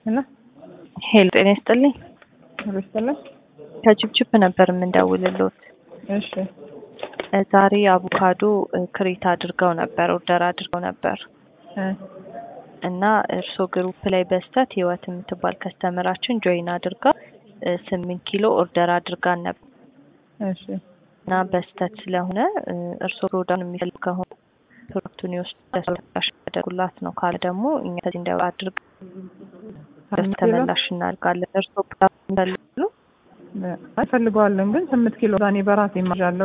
እና ሄሎ ጤና ይስጥልኝ። ሩስተላ ከችፕችፕ ነበር የምንደውልልዎት። እሺ እ ዛሬ አቮካዶ እ ክሬት አድርገው ነበር ኦርደር አድርገው ነበር እ እና እርስዎ ግሩፕ ላይ በስተት ህይወት የምትባል ከስተመራችን ጆይን አድርጋ እ ስምንት ኪሎ ኦርደር አድርጋን ነበር እሺ እና በስተት ስለሆነ እ እርስዎ ፕሮዳክቱን የሚፈልግ ከሆነ ፕሮዳክቱን ይወስዱ ያደርጉላት ነው። ካለ ደግሞ እኛ ከዚህ እንዳይወጣ አድርግ ስምንት ኪሎ ተመላሽ እናድርጋለን። እርስዎ ፕሮዳክቱን ይፈልጋሉ? አይፈልገዋለን ግን ስምንት ኪሎ ዛኔ በራሴ ይማዣለሁ።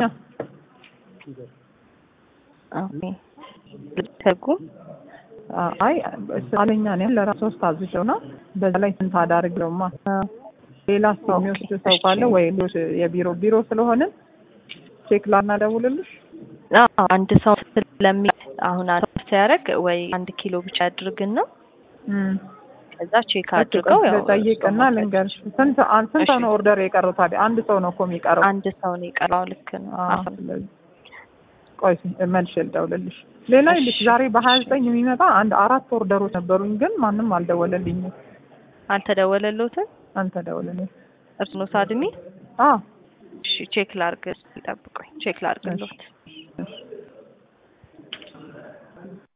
ኦኬ ልትፈልጉ አይ አለኛ ነው ለራስ ሶስት አዝዤው ነው። በዛ ላይ ስንት አዳርግለውማ ሌላ ሰው የሚወስድ ሰው ካለ ወይ ሌሎች የቢሮ ቢሮ ስለሆነ ቼክ ላናደውልልሽ አዎ አንድ ሰው ስለሚ አሁን አንድ ሰው ሲያደርግ ወይ አንድ ኪሎ ብቻ ያድርግና ከዛ ቼክ አድርገው ያው ጠይቅና ልንገርሽ። ስንት አን- ስንት ነው ኦርደር የቀረው ታዲያ? አንድ ሰው ነው እኮ የሚቀረው። አንድ ሰው ነው የቀረው። ልክ ነው። አዎ፣ ስለዚህ ቆይ መልሼ ልደውልልሽ። ሌላ ይልሽ ዛሬ በሀያ ዘጠኝ የሚመጣ አንድ አራት ኦርደሮች ነበሩኝ፣ ግን ማንም አልደወለልኝም። አልተደወለልዎትም? አልተደወለልኝ። እርስዎ ነው ሳድሚ? አዎ እሺ ቼክ ላርግ፣ ይጠብቁኝ። ቼክ ላርግልዎት።